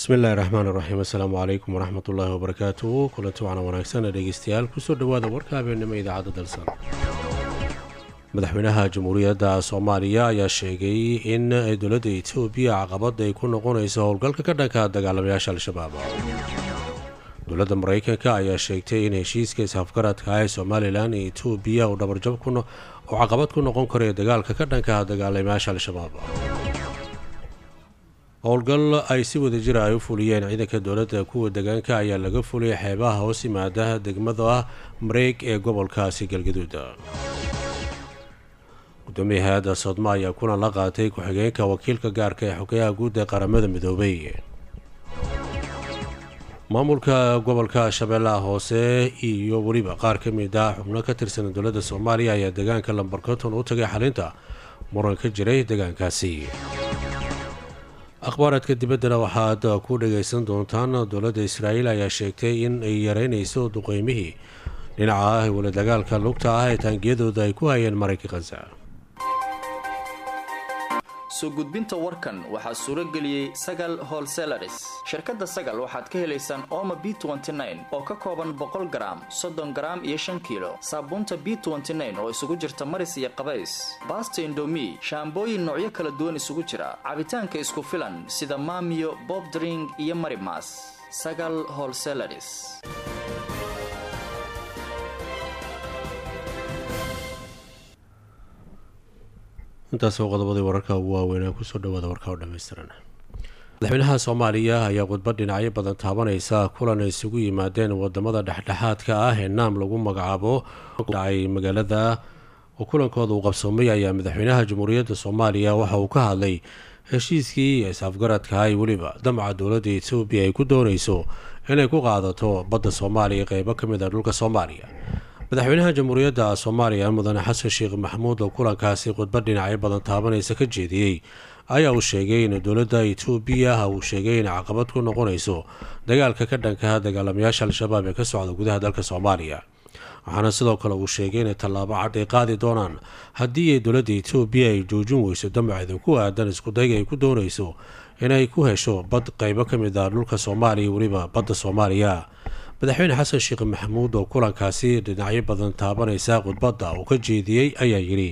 bismillahi raxmaan iraxiim assalaamu calaykum waraxmat ullaahi wabarakaatuhu kulanti wacna wanaagsan dhegeystayaal kusoo dhowaada warka habeenimo idaacadda dalsan madaxweynaha jamhuuriyadda soomaaliya ayaa sheegay in dowladda etoobiya caqabad ay ku noqonayso howlgalka ka dhanka dagaalamayaasha al-shabaab dowladda mareykanka ayaa sheegtay in heshiiska is-afgaradka ee somalilan iyo etoobiya uu dhabarjab oo caqabad ku noqon karayo dagaalka ka dhanka dagaalamayaasha al-shabaab howlgal ay si wada jira ay u fuliyeen ciidanka dowladda kuwa degaanka ayaa laga fuliyay xeebaha hoos yimaada degmada mareeg ee gobolkaasi galgaduud gudoomiya hay-adda soodma ayaa kulan la qaatay ku-xigeenka wakiilka gaarka ee xogeyaha guud ee qaramada midoobay maamulka gobolka shabeellaha hoose iyo weliba qaar ka mid ah xubno ka tirsan dowladda soomaaliya ayaa deegaanka lambar konton u tagay xalinta muran ka jiray deegaankaasi akhbaaradka dibaddana waxaad ku dhagaysan doontaan dowladda israa'iil ayaa sheegtay in ay yareynayso duqeymihii dhinaca ah wala dagaalka lugta ah ee taangiyadooda ay ku hayeen marayka khaza soo gudbinta warkan waxaa suuro geliyey sagal holselaris shirkadda sagal waxaad ka helaysaan ooma b oo ka kooban boqol garaam soddon garaam iyo shan kiilo saabuunta b oo isugu jirta maris iyo qabays baasta indomi shaambooyin noocyo kala duwan isugu jira cabitaanka isku filan sida maamiyo bobdring iyo marimas sagal holselaris intaas oo qodobadii wararka ugu waaweynaa kusoo dhawaada warka oo dhammaystiran madaxweynaha soomaaliya ayaa khudbad dhinacyo badan taabanaysa kulan ay isugu yimaadeen wadamada dhexdhexaadka ah ee naam lagu magacaabo dhacay magaalada oo kulankooda uu qabsoomay ayaa madaxweynaha jamhuuriyadda soomaaliya waxa uu ka hadlay heshiiskii is-afgaradka ay weliba damca dowladda etoobiya ay ku doonayso inay ku qaadato badda soomaaliya qeybo ka mid a dhulka soomaaliya madaxweynaha jamhuuriyadda soomaaliya mudane xasan sheekh maxamuud oo kulankaasi khudbad dhinacyo badan taabanaysa ka jeediyey ayaa uu sheegay in dowladda etoobiya uu sheegay in caqabad ku noqonayso dagaalka ka dhanka dagaalamayaasha al-shabaab ee ka socda gudaha dalka soomaaliya waxaana sidoo kale uu sheegay inay tallaabo cad ay qaadi doonaan haddii dowladda etoobiya ay joojin weyso damaceeda ku aadan iskudayga ay ku doonayso inay ku hesho bad qeybo ka mid ah dhulka soomaaliya weliba badda soomaaliya madaxweyne xasan sheekh maxamuud oo kulankaasi dhinacyo badan taabanaysa khudbadda uu ka jeediyey ayaa yidhi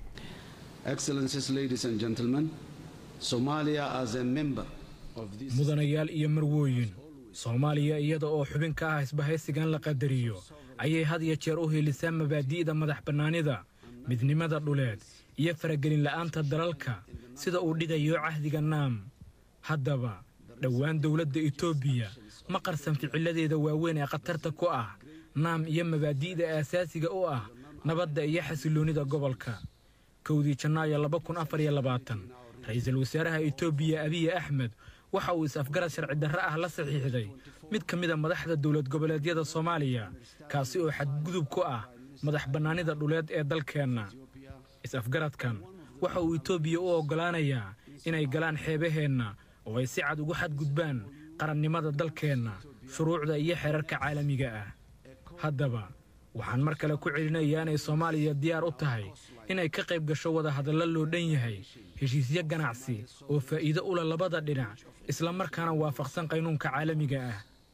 mudanayaal iyo marwooyin soomaaliya iyada oo xubin ka ah isbahaysigan la qadariyo ayay had iyo jeer u helisaa mabaadi'da madax bannaanida midnimada dhuleed iyo faragelin la'aanta dalalka sida uu dhigayo cahdiga naam haddaba dhowaan dowladda etoobiya ma qarsan ficiladeeda waaweyn ee khatarta ku ah naam iyo mabaadi'da aasaasiga u ah nabadda iyo xasilloonnida gobolka kowdii janaayo laba kun afar iyo labaatan ra-iisul wasaaraha etoobiya abiyi axmed waxa uu is-afgarad sharci darre ah la saxiixday mid ka mid a madaxda dowlad goboleedyada soomaaliya kaasi oo xadgudub ku ah madax bannaanida dhuleed ee dalkeenna is-afgaradkan waxa uu etoobiya u oggolaanayaa inay galaan xeebaheenna oo ay si cad ugu xadgudbaan qarannimada dalkeenna shuruucda iyo xeerarka caalamiga ah haddaba waxaan mar kale ku celinayaa inay soomaaliya diyaar u tahay inay ka qayb gasho wadahadallo loo dhan yahay heshiisyo ganacsi oo faa'iido ula labada dhinac isla markaana waafaqsan qaynuunka caalamiga ah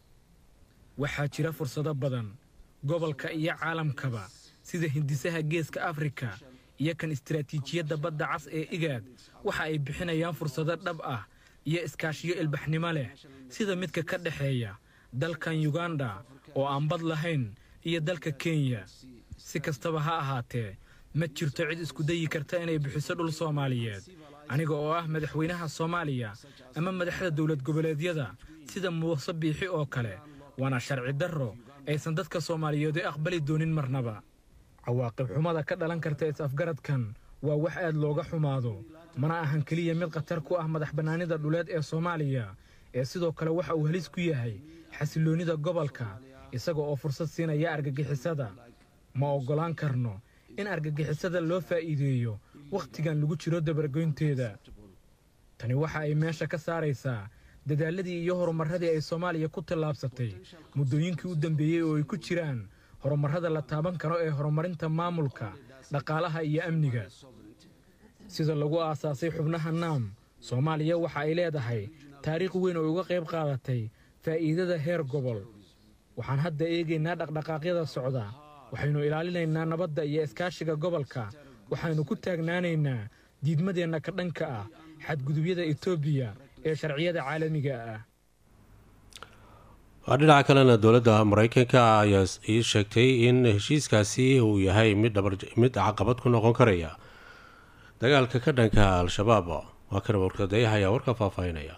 waxaa jira fursado badan gobolka iyo caalamkaba sida hindisaha geeska afrika iyo kan istaraatiijiyadda badda cas ee igaad waxa ay bixinayaan fursado dhab ah iyo iskaashiyo ilbaxnimo leh sida midka ka dhexeeya dalkan yuganda oo aan bad lahayn iyo dalka kenya si kastaba ha ahaatee ma jirto cid isku dayi karta inay bixiso dhul soomaaliyeed aniga oo ah madaxweynaha soomaaliya ama madaxda dowlad goboleedyada sida muuse biixi oo kale waana sharci darro aysan dadka soomaaliyeed u aqbali doonin marnaba cawaaqib xumada ka dhalan karta is-afgaradkan waa wax aad looga xumaado mana ahan keliya mid khatar ku ah madax bannaanida dhuleed ee soomaaliya ee sidoo kale waxa uu halis ku yahay xasilloonnida gobolka isaga oo fursad siinaya argagixisada ma oggolaan karno in argagixisada loo faa'iideeyo wakhtigan lagu jiro dabargoynteeda tani waxa ay meesha ka saaraysaa dadaaladii iyo horumarradii ay soomaaliya ku tallaabsatay muddooyinkii u dambeeyey oo ay ku jiraan horumarrada la taaban karo ee horumarinta maamulka dhaqaalaha iyo amniga sida lagu aasaasay xubnaha naam soomaaliya waxa ay leedahay taariikh weyn oo uga qayb qaadatay faa'iidada heer gobol waxaan hadda eegaynaa dhaqdhaqaaqyada socda waxaynu ilaalinaynaa nabadda iyo iskaashiga gobolka waxaynu ku taagnaanaynaa diidmadeenna ka dhanka ah xadgudubyada etoobiya ee sharciyada caalamiga ah dhinaca kalena dowladda maraykanka ayaa ii sheegtay in heshiiskaasi uu yahay mid mid caqabad ku noqon karaya dagaalka ka dhanka al-shabaab waa kan warkadayaha ayaa warka faahfaahinaya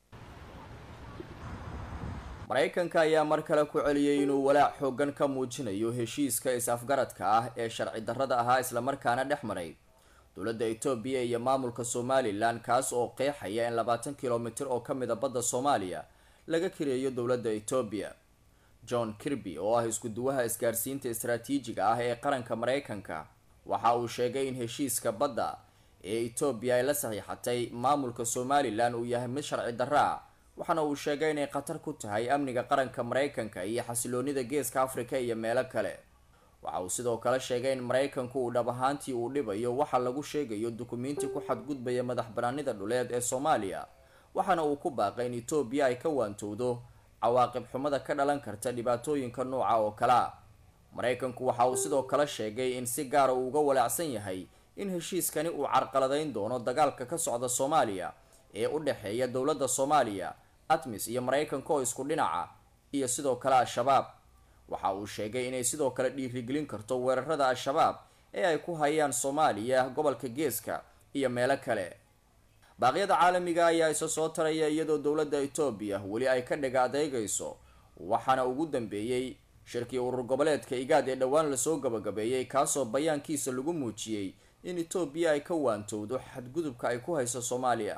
maraykanka ayaa mar kale ku celiyey inuu walaac xoogan ka muujinayo heshiiska is-afgaradka ah ee sharci darrada ahaa islamarkaana dhex maray dowladda etoobiya iyo maamulka somalilan kaas oo qeexaya in labaatan kilomitir oo ka mida badda soomaaliya laga kireeyo dowladda etoobiya john kirby oo ah isku-duwaha isgaarsiinta istaraatiijiga ah ee qaranka maraykanka waxa uu sheegay in heshiiska badda ee etoobiya ay la saxiixatay maamulka somalilan uu yahay mid sharci darro ah waxaana uu sheegay inay khatar ku tahay amniga qaranka maraykanka iyo xasiloonida geeska afrika iyo meelo kale waxa uu sidoo kale sheegay in maraykanku uu dhab ahaantii uu dhibayo waxa lagu sheegayo dukumiinti ku xadgudbaya madax banaanida dhuleed ee soomaaliya waxaana uu ku baaqay in etoobiya ay ka waantowdo cawaaqib xumada ka dhalan karta dhibaatooyinka nooca oo kale a maraykanku waxa uu sidoo kale sheegay in si gaara uu uga walaacsan yahay in heshiiskani uu carqaladeyn doono dagaalka ka socda soomaaliya ee u dhexeeya dowladda soomaaliya atmis iyo maraykanka oo isku dhinaca iyo sidoo kale al-shabaab waxa uu sheegay inay sidoo kale dhiirigelin karto weerarada al-shabaab ee ay ku hayaan soomaaliya gobolka geeska iyo meelo kale baaqyada caalamiga ayaa isa soo taraya iyadoo dowladda etoobiya weli ay ka dhiga adeegayso waxaana ugu dambeeyey shirkii urur goboleedka igaad ee dhowaan lasoo gabagabeeyey kaasoo bayaankiisa lagu muujiyey in etoobiya ay ka waantowdo xadgudubka ay ku hayso soomaaliya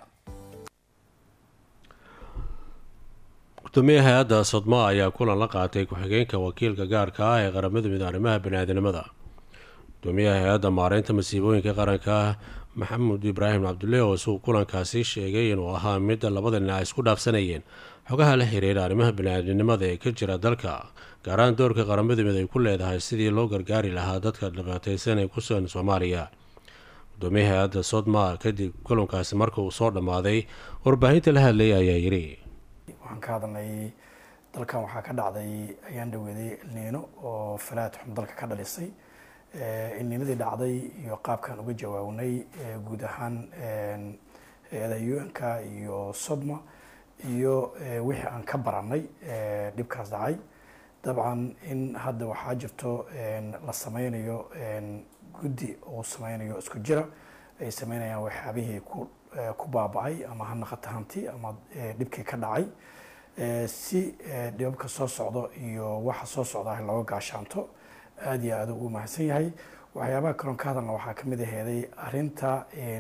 gudoomiye hay-adda sodma ayaa kulan la qaatay ku-xigeenka wakiilka gaarka ah ee qaramada mid arrimaha bani-aadamnimada gudoomiyaha hay-adda maareynta masiibooyinka qaranka maxamed ibraahim cabdulle oo isuu kulankaasi sheegay inuu ahaa mid labada dhinac isku dhaafsanayeen xogaha la xiriira arrimaha bani-aadamnimada ee ka jira dalka gaaraan doorka qaramada mid ay ku leedahay sidii loo gargaari lahaa dadka dhibaateysan ee kusugan soomaaliya gudoomiyaha hay-adda sodma kadib kulankaasi marka uu soo dhammaaday warbaahinta la hadlayay ayaa yiri waxaan ka hadalnay dalkan waxaa ka dhacday ayaan dhaweeday elniino oo falaad xun dalka ka dhalisay elniinadii dhacday iyo qaabkaan uga jawaabnay guud ahaan hay-ada un-ka iyo sodma iyo wixii aan ka baranay dhibkaas dhacay dabcan in hadda waxaa jirto la sameynayo guddi uu sameynayo isku jira ay sameynayaan waxyaabihii ku ku baaba-ay ama ha naqata hanti ama dhibkii ka dhacay si dhibabka soo socdo iyo waxa soo socda looga gaashaanto aada iyo aada ugu mahadsan yahay waxyaabaha kaloon ka hadalna waxaa kamid aheeday arinta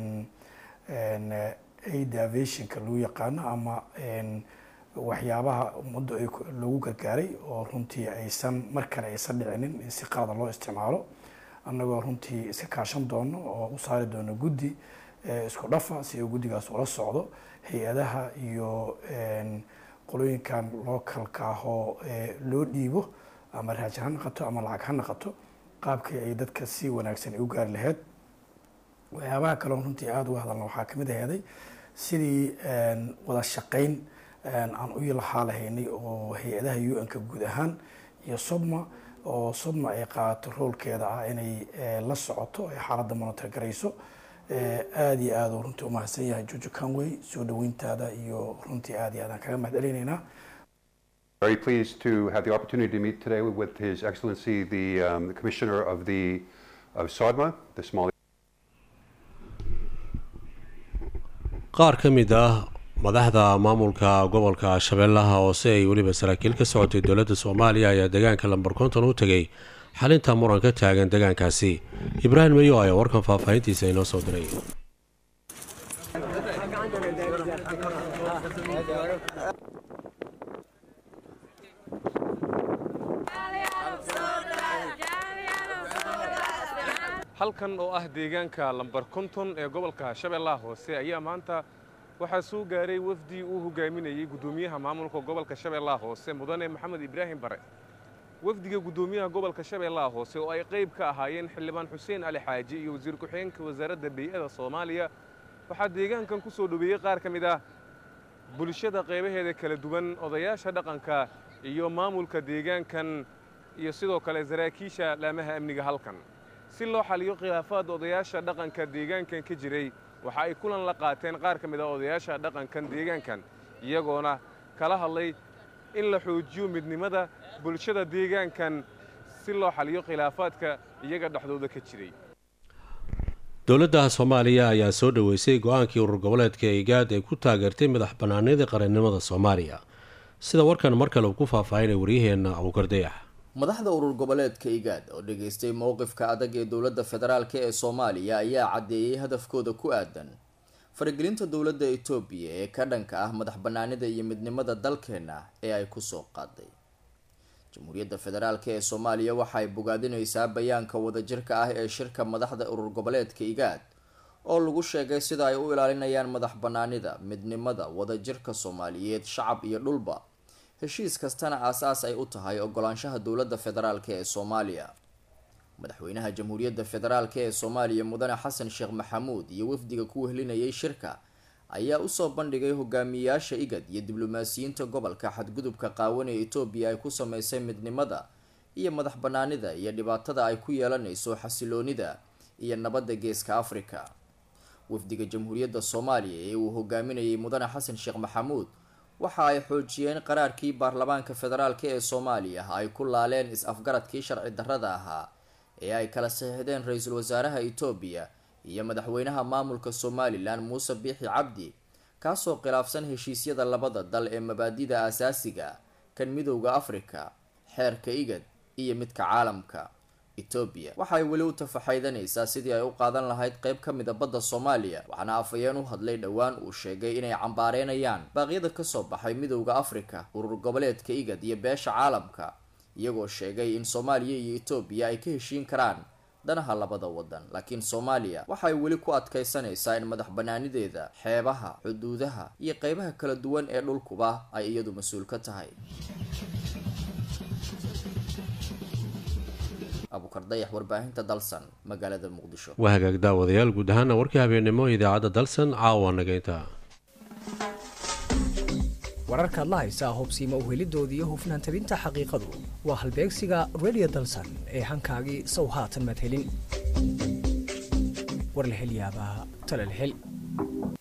aid aviationka lagu yaqaano ama waxyaabaha ummadda lagu gargaaray oo runtii aysan mar kale aysan dhicinin in si qalada loo isticmaalo annagoo runtii iska kaashan doono oo u saari doono guddi isku dhafa si uu guddigaas ula socdo hay-adaha iyo qolooyinkan localka ahoo loo dhiibo ama raajin ha naqato ama lacag ha naqato qaabkii ay dadka si wanaagsan ay u gaari lahayd waxyaabaha kaleon runtii aada uga hadalna waxaa kamid aheeday sidii wada shaqeyn aan u lahaa lahaynay oo hay-adaha un-ka guud ahaan iyo sodma oo sodma ay qaadato roolkeeda ah inay la socoto ay xaaladda monitor garayso aada iyo aada runtii umahadsan yahay jojo conway soo dhaweyntaada iyo runtii aada iyo aadaan kaga mahad celinaynaa Very pleased to have the opportunity to meet today with His Excellency the, um, the Commissioner of the of SODMA, the Somali. qaar ka mid ah madaxda maamulka gobolka shabeellaha hoose ay weliba saraakiil ka socotay dowladda soomaaliya ayaa deegaanka lambar konton u tegay xalinta muran ka taagan deegaankaasi ibraahim mayo ayaa warkan faahfaahintiisa inoo soo diray halkan oo ah deegaanka lambar konton ee gobolka shabeellaha hoose ayaa maanta waxaa soo gaaray wafdi uu hogaaminayey guddoomiyaha maamulka gobolka shabeellaha hoose mudane maxamed ibraahim bare wafdiga guddoomiyaha gobolka shabeellaha hoose oo ay qayb ka ahaayeen xildhibaan xuseen ali xaaji iyo wasiir ku-xigeenka wasaaradda bey'ada soomaaliya waxaa deegaankan ku soo dhoweeyey qaar ka mid ah bulshada qaybaheeda kala duwan odayaasha dhaqanka iyo maamulka deegaankan iyo sidoo kale saraakiisha laamaha amniga halkan si loo xaliyo khilaafaad odayaasha dhaqanka deegaankan ka jiray waxa ay kulan la qaateen qaar ka mid ah odayaasha dhaqankan deegaankan iyagoona kala hadlay in la xoojiyo midnimada bulshada deegaankan si loo xaliyo khilaafaadka iyaga dhexdooda ka jiray dowladda soomaaliya ayaa soo dhoweysay go-aankii urur goboleedka igaad ee ku taageertay madax bannaanida qarannimada soomaaliya sida warkan mar kale uu ku faahfaahinay waryaheenna abuukardayax madaxda urur goboleedka igaad oo dhageystay mowqifka adag ee dowladda federaalk ee soomaaliya ayaa caddeeyey hadafkooda ku aadan faragelinta dowladda etoobiya ee ka dhanka ah madax bannaanida iyo midnimada dalkeenna ee ay kusoo qaaday jamhuuriyadda federaalk ee soomaaliya waxaay bogaadinaysaa bayaanka wadajirka ah ee shirka madaxda urur goboleedka igaad oo lagu sheegay sida ay u ilaalinayaan madax bannaanida midnimada wadajirka soomaaliyeed shacab iyo dhulba heshiis kastana aas-aas ay u tahay ogolaanshaha dowladda federaalk ee soomaaliya madaxweynaha jamhuuriyadda federaalk ee soomaaliya mudane xasan sheekh maxamuud iyo wafdiga ku wehlinayay shirka ayaa usoo bandhigay hogaamiyayaasha igad iyo diblomaasiyiinta gobolka xadgudubka qaawan ee etoobiya ay ku sameysay midnimada iyo madax bannaanida iyo dhibaatada ay ku yeelanayso xasiloonida iyo nabadda geeska afrika wafdiga jamhuuriyadda soomaaliya ee uu hogaaminayay mudane xasan sheekh maxamuud waxa ay xoojiyeen qaraarkii baarlamaanka federaalk ee soomaaliya ay ku laaleen is-afgaradkii sharci darrada ahaa ee ay kala saxiixdeen ra-iisul wasaaraha etoobiya iyo madaxweynaha maamulka somalilan muuse biixi cabdi kaasoo khilaafsan heshiisyada labada dal ee mabaadida aasaasiga kan midowda afrika xeerka igad iyo midka caalamka etoobiya waxaay weli u tafaxaydanaysaa sidii ay u qaadan lahayd qeyb ka mid a badda soomaaliya waxaana afhayeen u hadlay dhowaan uu sheegay inay cambaareynayaan baaqyada kasoo baxay midowda afrika urur goboleedka igad iyo beesha caalamka iyagoo sheegay in soomaaliya iyo etoobiya ay ka heshiin karaan danaha labada wadan laakiin soomaaliya waxay weli ku adkaysanaysaa in madax banaanideeda xeebaha xuduudaha iyo qeybaha kala duwan ee dhulkuba ay iyadu mas-uul ka tahay abukardayax warbaahinta dalsan magaalada muqdisho waa hagaag daawadayaal guud ahaana warkii habeennimo idaacadda dalsan caawa nagaynta wararkaad la haysaa hubsiima uhelidoodii iyo hufnaan tabinta xaqiiqadu waa halbeegsiga radio dalsan ee hankaagii sow haatan madhelin warlahelyaabaha talalhel